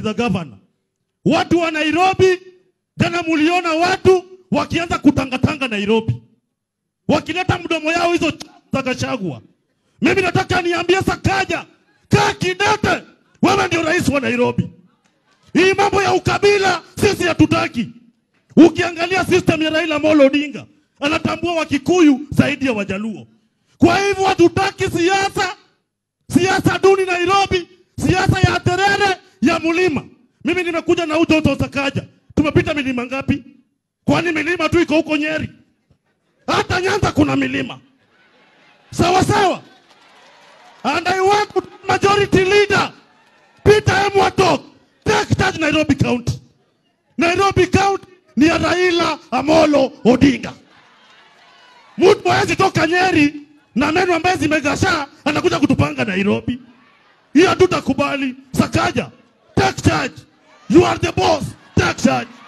the governor. Watu wa Nairobi, jana muliona watu wakianza kutangatanga Nairobi, wakileta mdomo yao hizo ch- za Gachagua. Mimi nataka niambie Sakaja, kaa kidete, wewe ndio rais wa Nairobi. Hii mambo ya ukabila sisi hatutaki. Ukiangalia system ya Raila Amolo Odinga anatambua Wakikuyu zaidi ya Wajaluo. Kwa hivyo hatutaki siasa siasa duni Nairobi, siasa ya terere ya mlima. Mimi nimekuja na utoto Sakaja, tumepita milima ngapi? Kwani milima tu iko huko Nyeri? Hata Nyanza kuna milima, sawa sawa. And I want to majority leader Peter Emwatok take charge Nairobi County. Nairobi County ni ya Raila Amolo Odinga. Mtu hawezi toka Nyeri na meno ambaye zimegashaa anakuja kutupanga Nairobi. Hiyo hatutakubali. Sakaja, take charge. You are the boss. Take charge.